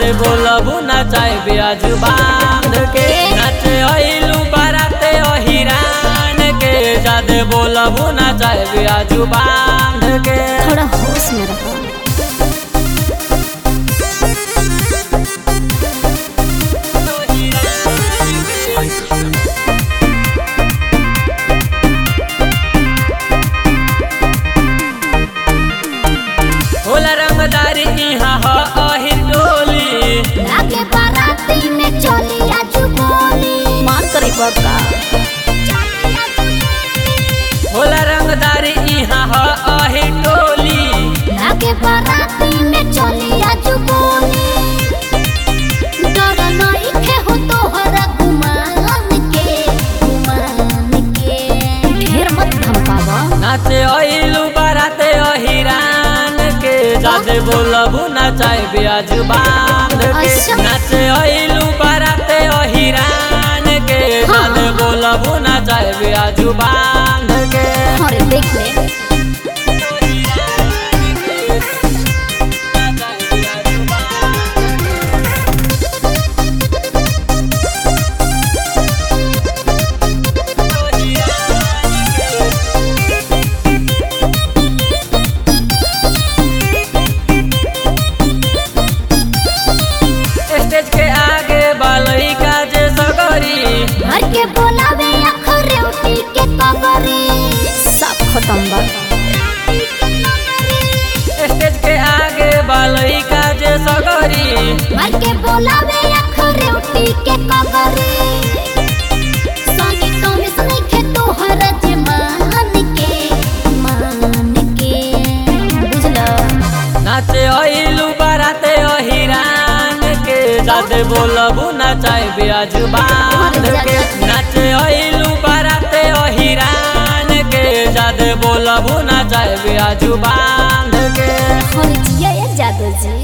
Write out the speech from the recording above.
जादे बोलबू ना चाहे ब्याज बांध के नाचे अइलू बाराते अहिरान के जादे बोलबू ना चाहे ब्याज बांध के थोड़ा होश में रहो होला रंगदारी इहाँ ह अहिर टोली लागे बाराती में चली आजू बोली मान करी बका होला रंगदारी इहाँ ह अहिर टोली लागे बाराती में चली आजू बोली डर नहीं खे हो तोहरा गुमान के गुमान के ढेर मत धमकावा नाचे अइलू बाराते अहिरान के जादे बोलबू ना चाहे ब्याज बांध के अच्छा। नाचे अइलू बाराते अहिरान के जादे बोलबू ना चाहे ब्याज बांध के अरे देख ले स्टेज के आगे बालई का जे सगरी घर के बोलावे अखरे उठी के कगरी सब खत्म बा स्टेज के आगे बालई का जे सगरी घर के बोलावे अखरे उठी के कगरी सोनी तो में सुने के तोहर जे मान के मान के बुझला नाचे अइलू बाराते अहिरान के जादे बोलबू ना चाहे ब्याज बांध के नाचे अइलू बाराते अहिरान के जादे बोलबू ना चाहे ब्याज बांध के हर जिया जादू जी